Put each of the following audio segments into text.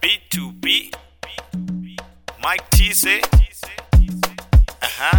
B2B Mike Tise Aha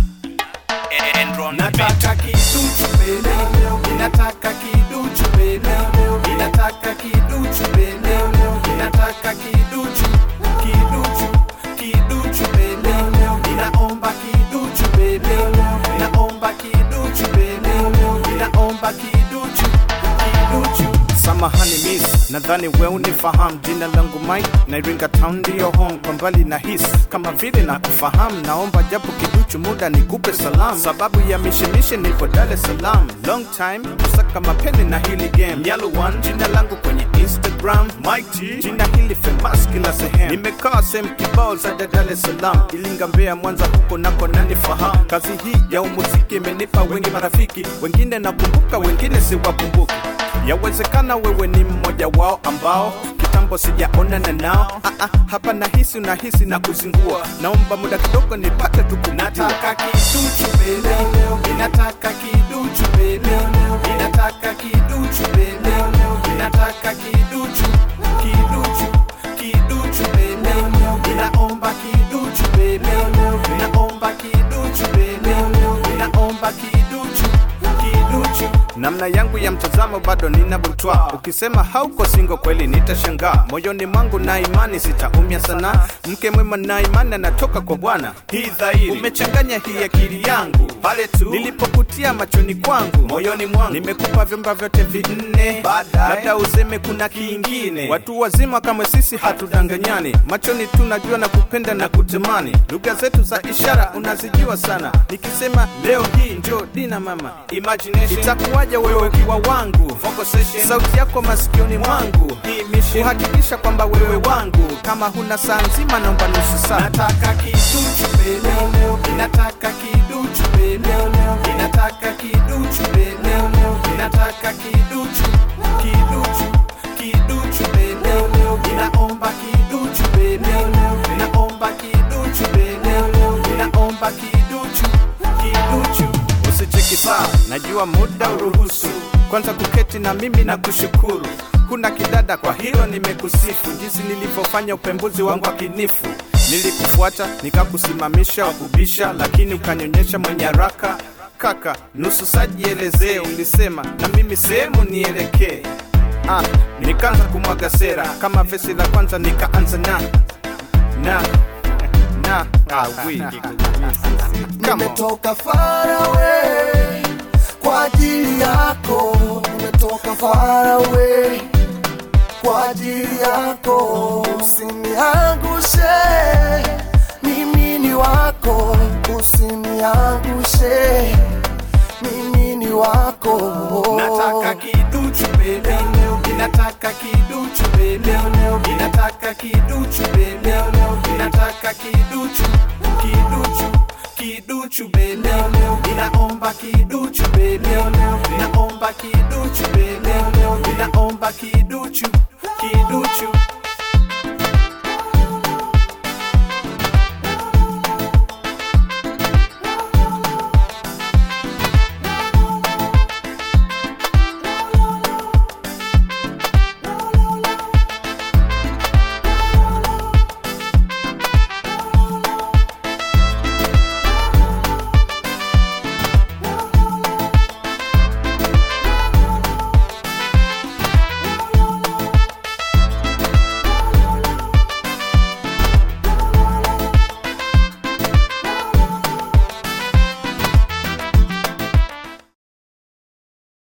Enron Nataka kiduchu bele, ninataka kiduchu bele, ninataka kiduchu bele, ninataka kiduchu, kiduchu, kiduchu bele, ninaomba kiduchu bele, ninaomba kiduchu bele, ninaomba kiduchu, kiduchu. Samahani miss, nadhani we unifahamu. Jina langu Mike na Iringa Town ndiyo home. Kwa mbali na hisi kama vile na kufahamu, naomba japo kiduchu muda nikupe salamu. Sababu ya mishemishe nipo Dar es Salaam, long time kusaka mapeni na hili game. Yellow one, jina langu kwenye Instagram Mike T, jina hili famous kila sehemu. Nimekaa sehemu kibao za Dar es Salaam, Ilinga, Mbeya, Mwanza, huko nako nanifahamu. Kazi hii ya umuziki imenipa wengi marafiki, wengine nakumbuka, wengine siwakumbuki. Yawezekana wewe ni mmoja wao ambao kitambo sijaonana nao. Ah, ah, hapa nahisi unahisi na kuzingua, naomba muda kidogo nipate tukukutia. Nataka kiduchu bele, ninataka kiduchu bele, ninataka kiduchu bele, ninataka kiduchu, kiduchu, kiduchu bele, ninaomba kiduchu bele, ninaomba kiduchu bele, ninaomba kiduchu, kiduchu. namna yangu ya mtazamo bado ninabutwa. Ukisema hauko singo kweli nitashangaa. Moyoni mwangu na imani sitaumia sana. Mke mwema na imani anatoka kwa Bwana. Hii dhahiri umechanganya hii akili yangu pale tu nilipokutia machoni kwangu, moyoni mwangu nimekupa vyumba vyote vinne, labda useme kuna kingine. Watu wazima kama sisi hatudanganyani, machoni tunajua na kupenda na kutamani. Lugha zetu za ishara unazijua sana. Nikisema leo hii njo dina mama, imagination itakuwaje wewe ukiwa wangu, sauti yako masikioni mwangu, kuhakikisha kwamba wewe wangu. Kama huna saa nzima, naomba nusu saa. Nataka kiduchu bele, ninataka kiduchu bele, ninataka kiduchu bele, ninataka kiduchu, kiduchu, kiduchu bele, ninaomba kiduchu bele, ninaomba kiduchu bele, ninaomba kiduchu, kiduchu. Usicheki saa, najua muda uruhusu kwanza kuketi na mimi na kushukuru. Kuna kidada, kwa hilo nimekusifu, jinsi nilivyofanya upembuzi wangu akinifu. Nilikufuata nikakusimamisha wakubisha, lakini ukanionyesha mwenye haraka. Kaka, nusu saa jielezee, ulisema na mimi sehemu nielekee. Ah, nikaanza kumwaga sera kama vesi la kwanza, nikaanza na na na ah, we. Come on. Nimetoka far away kwa ajili yako, nimetoka far away kwa ajili yako. Usiniangushe, mimi ni wako, usiniangushe, mimi ni wako. Nataka kiduchu bele, ninataka kiduchu bele, ninataka kiduchu bele, ninataka kiduchu, kiduchu, kiduchu bele, ninaomba kiduchu bele, ninaomba kiduchu bele, ninaomba kiduchu, kiduchu,